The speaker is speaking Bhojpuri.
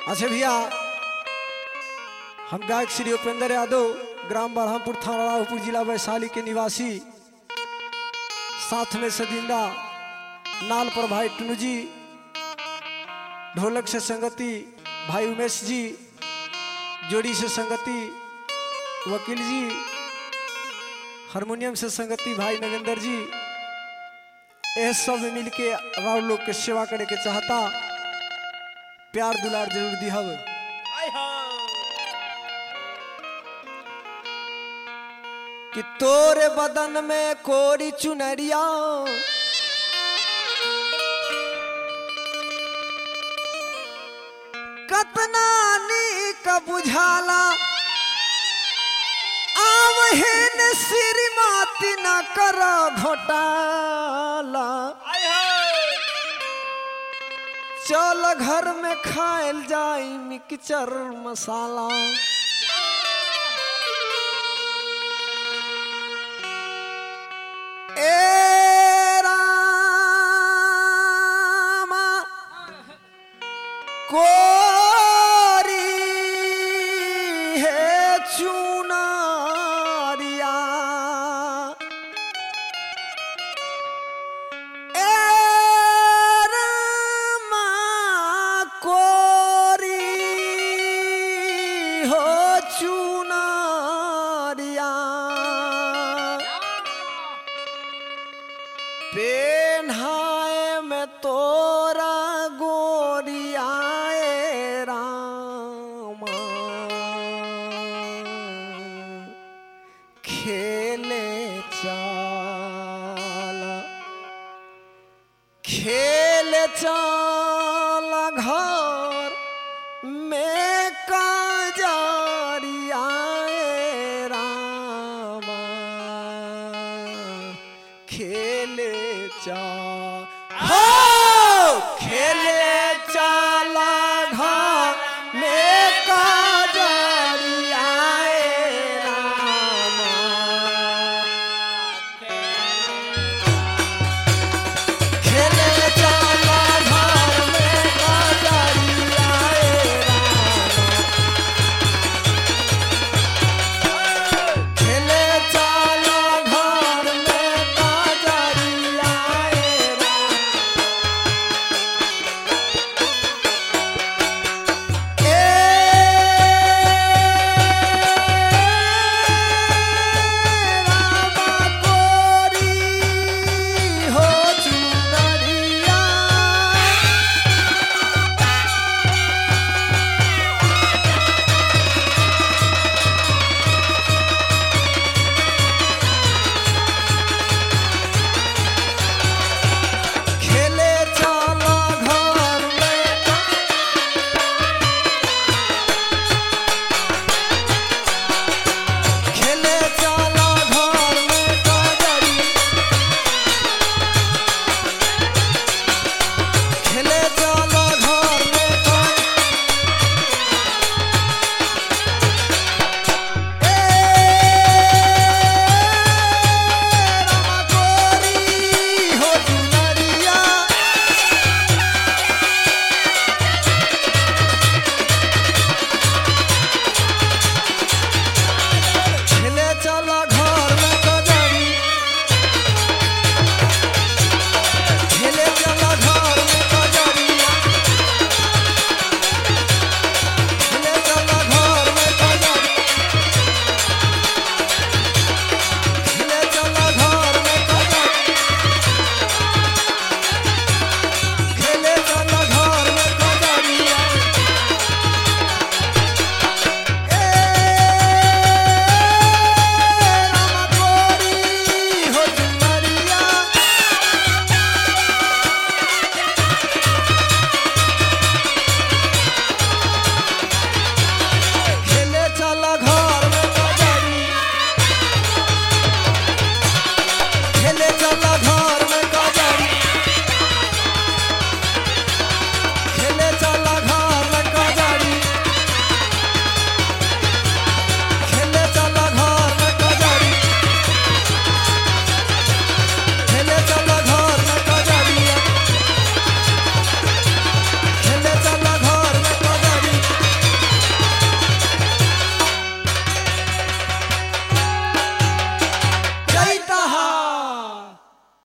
अच्छा भैया हम गायक श्री उपेंद्र यादव ग्राम बरहमपुर थाना रावपुर जिला वैशाली के निवासी साथ में सदिंदा नाल पर भाई टुनू जी ढोलक से संगति भाई उमेश जी जोड़ी से संगति वकील जी हारमोनियम से संगति भाई नगेंद्र जी यह सब मिल के राव लोग के सेवा करे के चाहता प्यार दुलार जरूर दिहब कि तोरे बदन में कोरी चुनरिया कतना नीक बुझाला आवहिन श्रीमती न कर घोटाला चल घर में खाएल जाई मिक्सचर मसाला ए रामा कोरी है चुनारिया ए रामा कोरी हो चुनारिया पेन्हाए में तोरा गोरियाए रामा खेले चाला खेले चाला घर में काजरियाए रामा खेले चा हो खेले